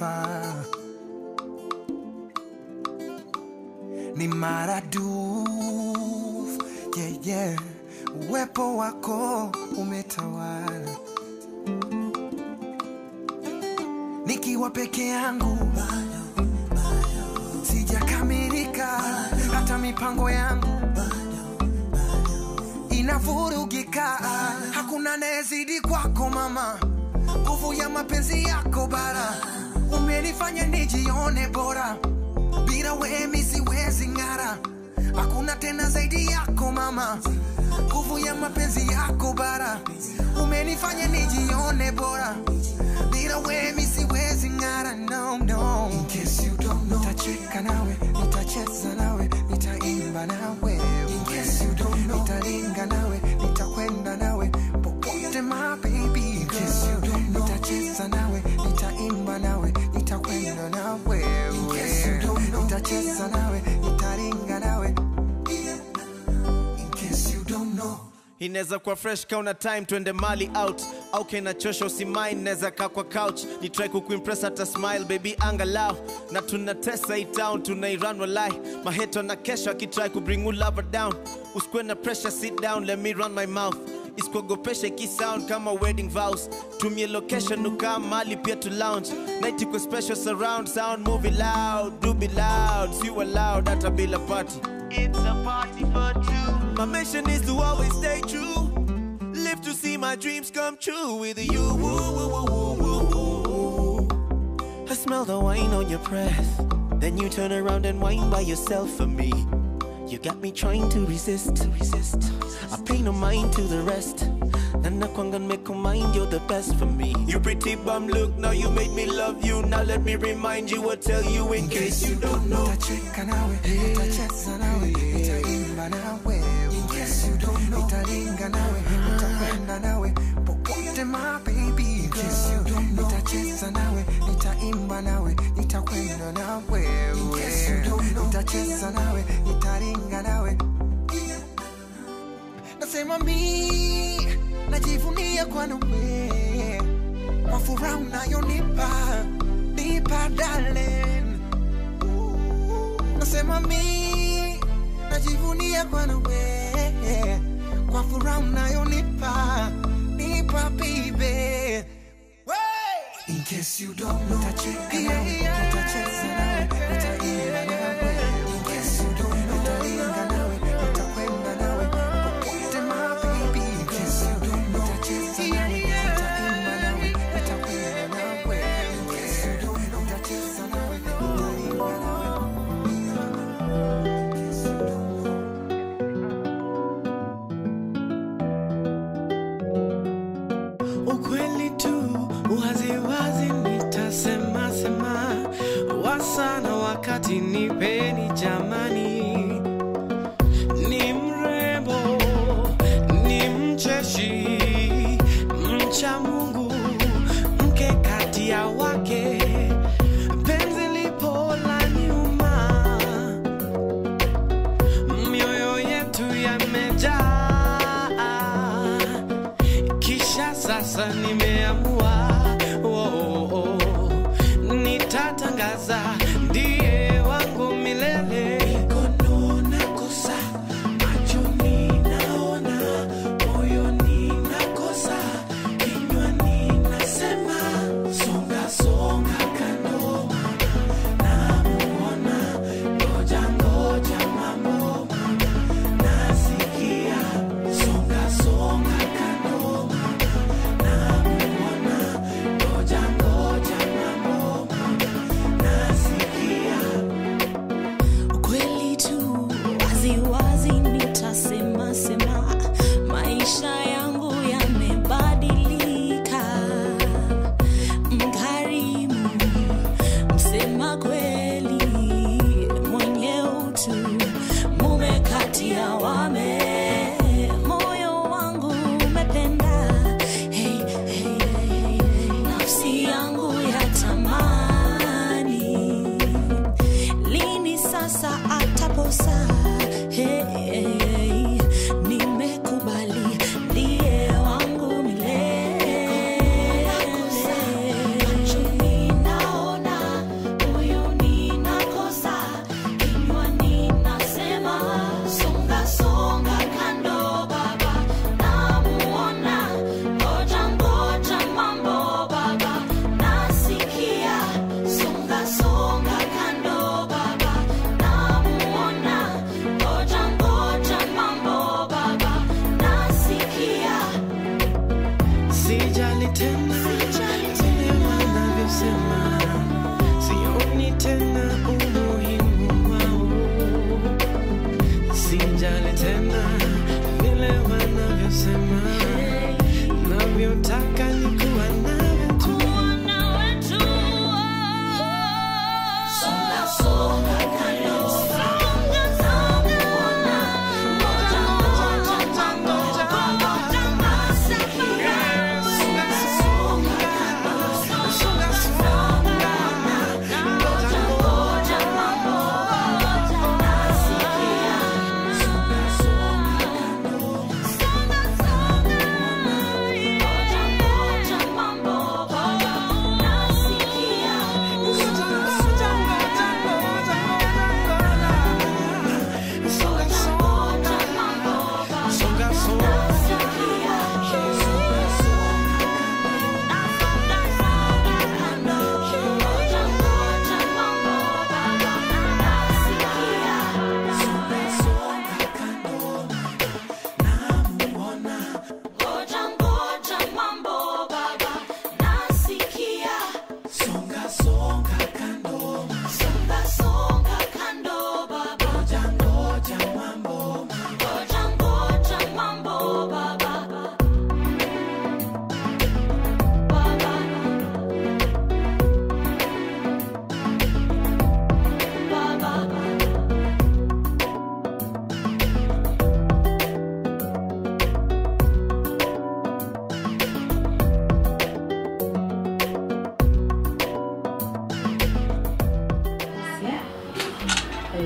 unanifaa ni maradufu yeah, yeah. Uwepo wako umetawala, nikiwa peke yangu sijakamilika, hata mipango yangu inavurugika. Hakuna anayezidi kwako mama, nguvu ya mapenzi yako bara, umenifanya nijione bora bila wewe mi siwezi ng'ara, hakuna tena zaidi yako mama, nguvu ya mapenzi yako bara, umenifanya nijione bora, bila wewe mi siwezi ng'ara, no, no. In case you don't know, nitacheka nawe, nitacheza nawe, nitaimba nawe, in case you don't know, nitalinga nawe, nitakwenda nawe popote my baby, in case you don't know, nitacheza nawe, nitaimba nawe, nitakwenda nawe, in case you don't know, nitacheza nawe, nitalinga nawe, in case you don't know. inaweza kuwa fresh kauna time twende mali out au kinachosha usimain naweza kaa kwa couch ni try kukuimpress hata smile baby angalau na tunatesa hii town tunairan walai maheto na kesho akitry kubring lover down usikuwe na pressure sit down let me run my mouth isikuogopesha ikisound kama wedding vows tumie location ukaa mali pia to lounge night iko special surround sound movie loud do be loud si loud hata bila party It's a party for two. My mission is to always stay true. Live to see my dreams come true with you. Woo, woo, woo, woo, woo, woo. I smell the wine on your breath. Then you turn around and whine by yourself for me. You got me trying to resist, resist. I pay no mind to the rest. And I can't make a mind, you're the best for me. You pretty bum look, now you made me love you. Now let me remind you or tell you in case you don't know. Nitacheka nawe, nitacheza nawe, nitaimba nawe, in case you don't know. Nitalinga nawe, nitakwenda nawe popote my baby, in case you don't know. Nitacheza nawe, nitaimba nawe, nitakwenda nawe, in case you don't know. Nitacheza nawe, nitalinga nawe. Nasema mi najivunia kwa nawe, kwa furaha unayonipa nipa darling nasema mi najivunia kwa nawe kwa furaha unayonipa nipa bibe In case you don't know, nitacheka nawe, nitacheza nawe, nitaimba nawe. In case you don't know, nitalinga nawe, nitakwenda nawe popote my baby. In case you don't know, nitacheza nawe, nitaimba nawe, nitakwenda nawe. In case you don't know, nitacheza nawe, nitalinga nawe. ukweli tu waziwazi nitasema sema wasana wakati nipeni jamani ni mrembo ni mcheshi mcha mungu mke kati ya wake penzi lipo la nyuma mioyo yetu yamejaa kisha sasa nimeamua oh, oh, oh. nitatangaza ndiye wangu milele Mikono nakosa, machoni naona, moyoni nakosa, kinywani nasema, songa songa kando namuona, ngoja ngoja mambo nasikia, songa songa kando namuona, ngoja ngoja mambo nasikia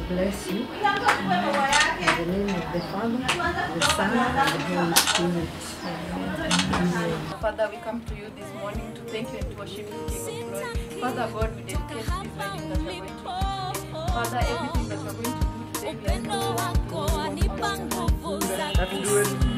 bless you. In the name of the Father, the Son, and the Holy Spirit. Amen. Father, we come to you this morning to thank you and to worship you, King of Glory. Father God, we dedicate this wedding that we're going to do today. Father, everything that we're going to do today, we are going to do Wako wanipa nguvu za that do it